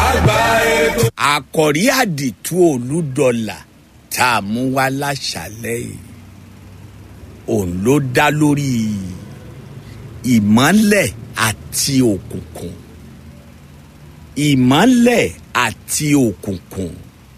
àgbà ètò. àkọ̀rí àdìtú olúdọ̀là tá a mú wá láṣálẹ̀ yìí òun ló dá lórí ìmọ́lẹ̀ àti òkùnkùn ìmọ́lẹ̀ àti òkùnkùn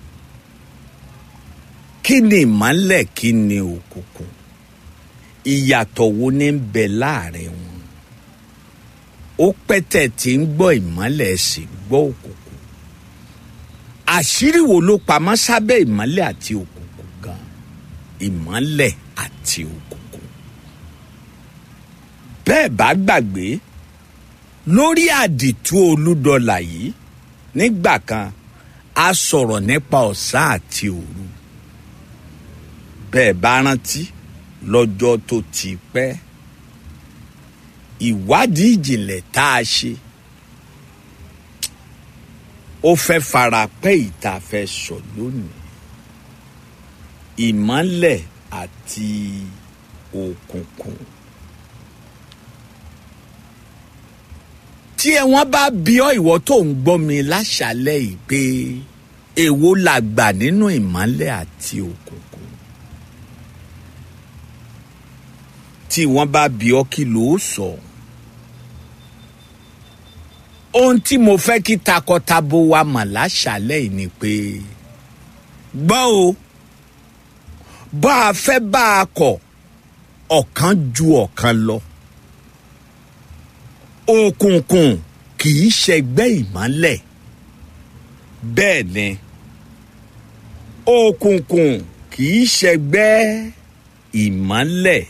kí ni ìmọ́lẹ̀ kí ni òkùnkùn ìyàtọ̀ wo ní ń bẹ láàrin wọn ó pẹ́tẹ̀ tí ń gbọ́ ìmọ́lẹ̀ sì gbọ́ òkùnkùn àṣírí wo ló pamọ́ sábẹ́ ìmọ́lẹ̀ àti òkùnkùn gan ìmọ́lẹ̀ àti òkùnkùn bẹ́ẹ̀ bá gbàgbé lórí àdìtú olúdọlà yìí nígbà kan a sọ̀rọ̀ nípa ọ̀sán àti òru bẹ́ẹ̀ bá rántí lọ́jọ́ tó ti pẹ́ ìwádìí ìjìnlẹ̀ tá a ṣe ó fẹ́ fara pẹ́ ìta fẹ́ sọ lónìí ìmọ́lẹ̀ àti òkùnkùn. tí ẹ wọ́n bá bí ọ ìwọ tó ń gbọ́ mi láṣálẹ́ yìí pé èwo la gbà nínú ìmọ́lẹ̀ àti òkùnkùn. tí wọ́n bá bí ọ kí ló sọ. ohun tí mo fẹ́ kí takọtabo wa mọ̀ láṣálẹ́ yìí ni pé gbọ́ o bá a fẹ́ bá a kọ̀ ọ̀kan ju ọ̀kan lọ òkùnkùn kì í ṣẹgbẹ́ ìmọ́lẹ̀ bẹ́ẹ̀ ni òkùnkùn kì í ṣẹgbẹ́ ìmọ́lẹ̀.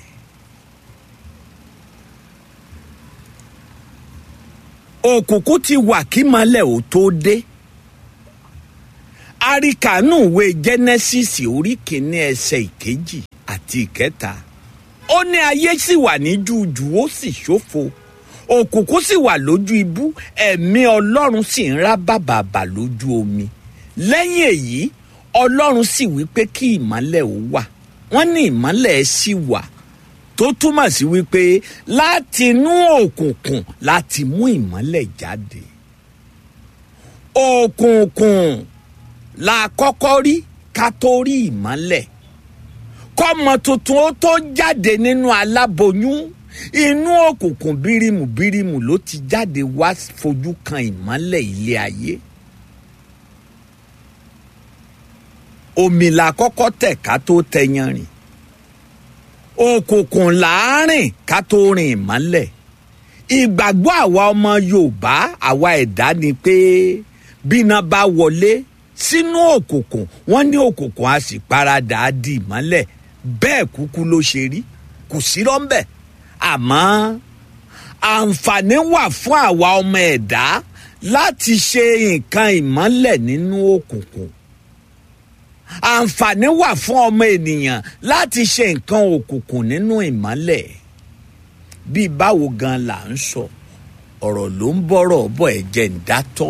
òkùnkùn ti wà kí mọ́lẹ̀ ò tó dé àríkànú ìwé genesis orí kìíní ẹsẹ̀ ìkejì àti ìkẹta ó ní ayé sì wà ní jújù ó sì ṣófo òkùnkùn sì wà lójú ibú ẹ̀mí ọlọ́run sì ń rá bàbàbà lójú omi lẹ́yìn èyí ọlọ́run sì wí pé kí ìmọ́lẹ̀ ó wà wọ́n ní ìmọ́lẹ̀ sì wà tó túmọ̀ sí wípé láti inú òkùnkùn láti mú ìmọ́lẹ̀ jáde òkùnkùn la kọ́kọ́ rí ká tó rí ìmọ́lẹ̀ kọ́mọ tuntun ó tó jáde nínú aláboyún inú òkùnkùn bírímù bírímù ló ti jáde wá fojú kan ìmọ́lẹ̀ ilé ayé. omi la kọ́kọ́ tẹ̀ ká tó tẹyan rìn òkùnkùn láàrin ká tó rìn ìmọ́lẹ̀ ìgbàgbọ́ àwa ọmọ yorùbá àwa ẹ̀dá ni pé bíná bá wọlé sínú òkùnkùn wọ́n ní òkùnkùn a sì paradà á di ìmọ́lẹ̀ bẹ́ẹ̀ kúkú ló ṣe rí kò sí rọ́ńbẹ́ àmọ́ àǹfààní wà fún àwa ọmọ ẹ̀dá láti ṣe nǹkan ìmọ́lẹ̀ nínú òkùnkùn àǹfààní wà fún ọmọ ènìyàn láti ṣe nǹkan òkùnkùn nínú ìmọ́lẹ̀ bí báwo gan la ń sọ ọ̀rọ̀ ló ń bọ̀rọ̀ bọ̀ ẹ̀jẹ̀ ń dátọ́